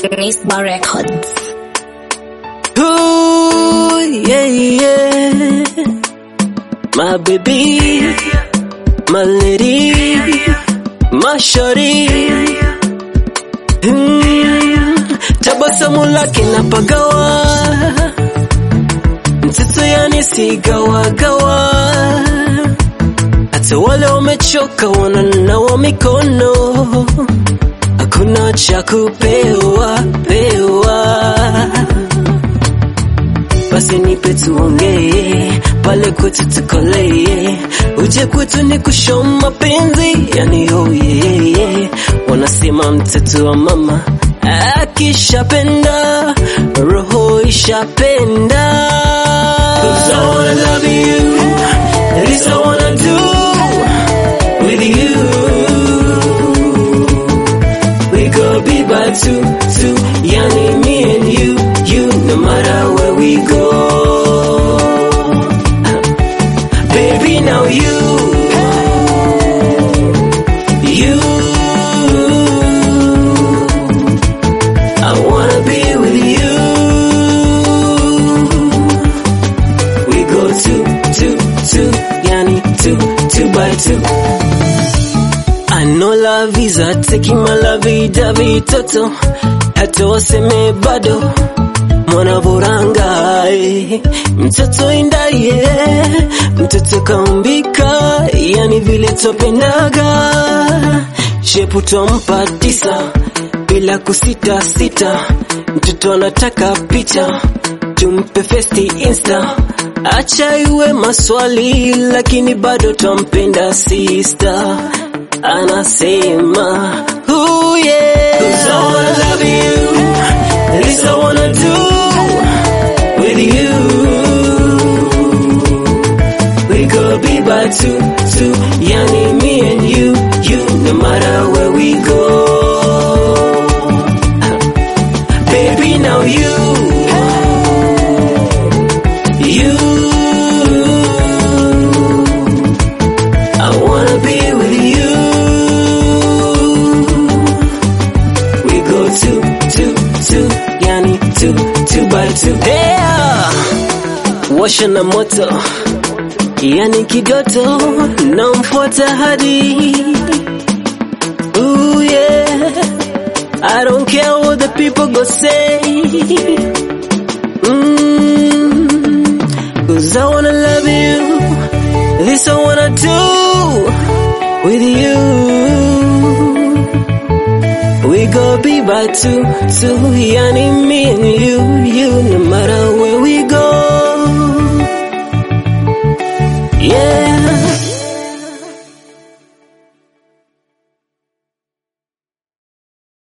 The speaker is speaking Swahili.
Risba Records. Ooh, yeah, yeah. My baby, my lady, my shorty. Mm, tabasamu lake napagawa, mtoto yani sigawagawa, hata wale wamechoka wananawa mikono, hakuna cha kupewa pewa basi nipe tuongee pale kwetu tukolee, uje kwetu ni kushow mapenzi yani oh yeah, yeah. Wanasema mtoto wa mama akishapenda roho ishapenda. 'Cause I wanna love you, this I wanna do with you. We go be by two, two, yani me and you, you, no matter where we go. Baby, now you, you, I wanna be with you. We go two, two, two, yani two, two by two. I know love is a taking my love davi toto hata waseme bado mwana buranga eh. mtoto indaye mtoto kaumbika yani vile topendaga shepu twampa tisa bila kusita sita mtoto anataka picha tumpe festi insta acha iwe maswali lakini bado twampenda sister anasema oh yeah. Cause I wanna love you this I wanna do with you we could be by two two yani me and you you no matter where we go baby now you you I wanna be with you. We go two, two, two, yani two, two by two. Yeah! Washa na moto, yani kidoto, namfuata hadi. Ooh yeah, I don't care what the people go say. Mm, Cause I wanna love you. This I wanna do with you. We go be by two, two, yani me and you, you, no matter where we go. Yeah.